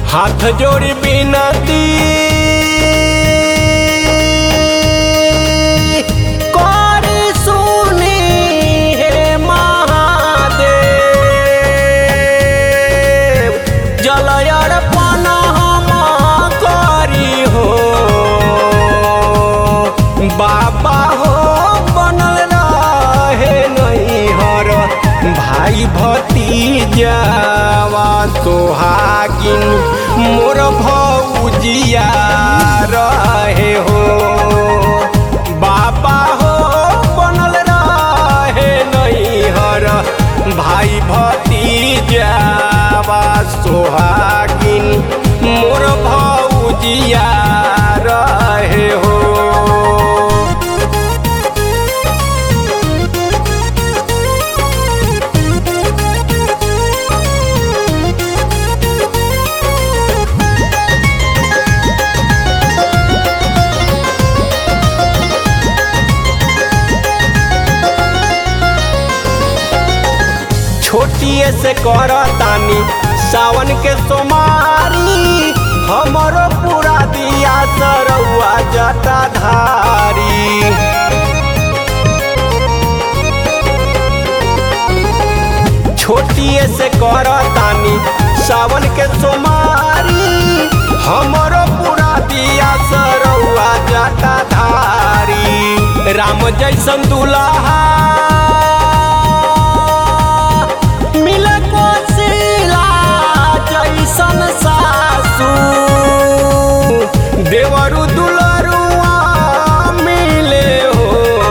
हाथ जोड़ी बिनती करी सुनी हे महादेव जल अर्पण हम करी हो बाबा हो बनल रहे नैहर भाई भतीजावा सोहागिन मोर भौजिया रहे हो बाबा हो बनल रहे नैहर भाई भतीजावा सोहागिन मोर भौजिया रहे हो छोटिए से करतानी सावन के सोमारी हमरो पूरा दिया सरौआ जटाधारी छोटिए से करतानी सावन के सोमारी हमरो पूरा दिया सरौआ जटाधारी राम जैसन दुल्हा मिले कोसिला जैसन सासू देवरु दुलरुआ मिले हो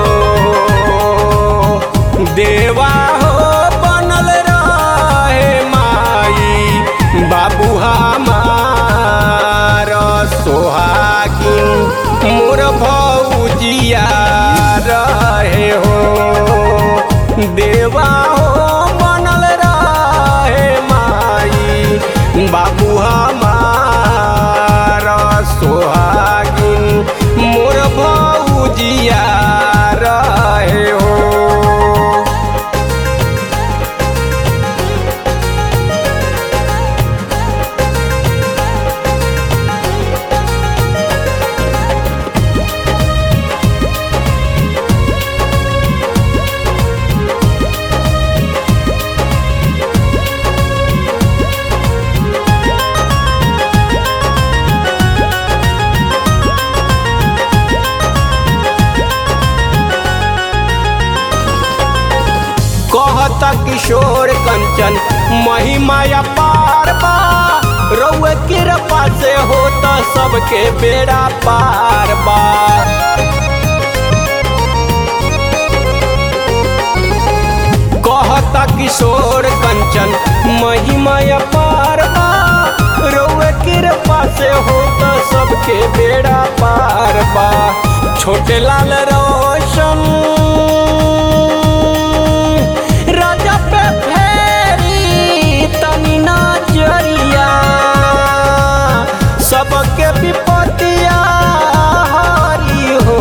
देवा हो बनल रहे माई बाबू हमार सोहागिन मोर भौजिया रहे हो देवा हो बनल रहे माई बाबू हमार सोहागिन मोर भौजिया रहे हो कहता किशोर कंचन महिमा पार बा रउए कृपा से होता सबके बेड़ा पार बा कहता किशोर कंचन महिमा पार बा रउए कृपा से होता सबके बेड़ा पार बा छोटे लाल रोशन राजा पे फेरी तनी नजरिया सबके विपतिया हरी हो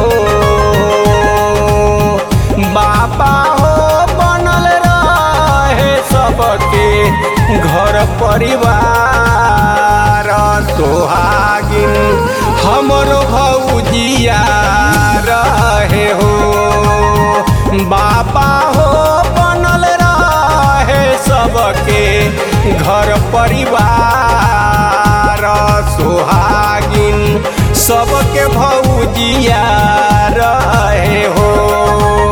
बाबा हो बनल रहे सबके घर परिवार सोहागिन हमरो भौजिया रहे हो बाबा हो बनल रहे सबके घर परिवार सोहागिन सबके भौजिया रहे हो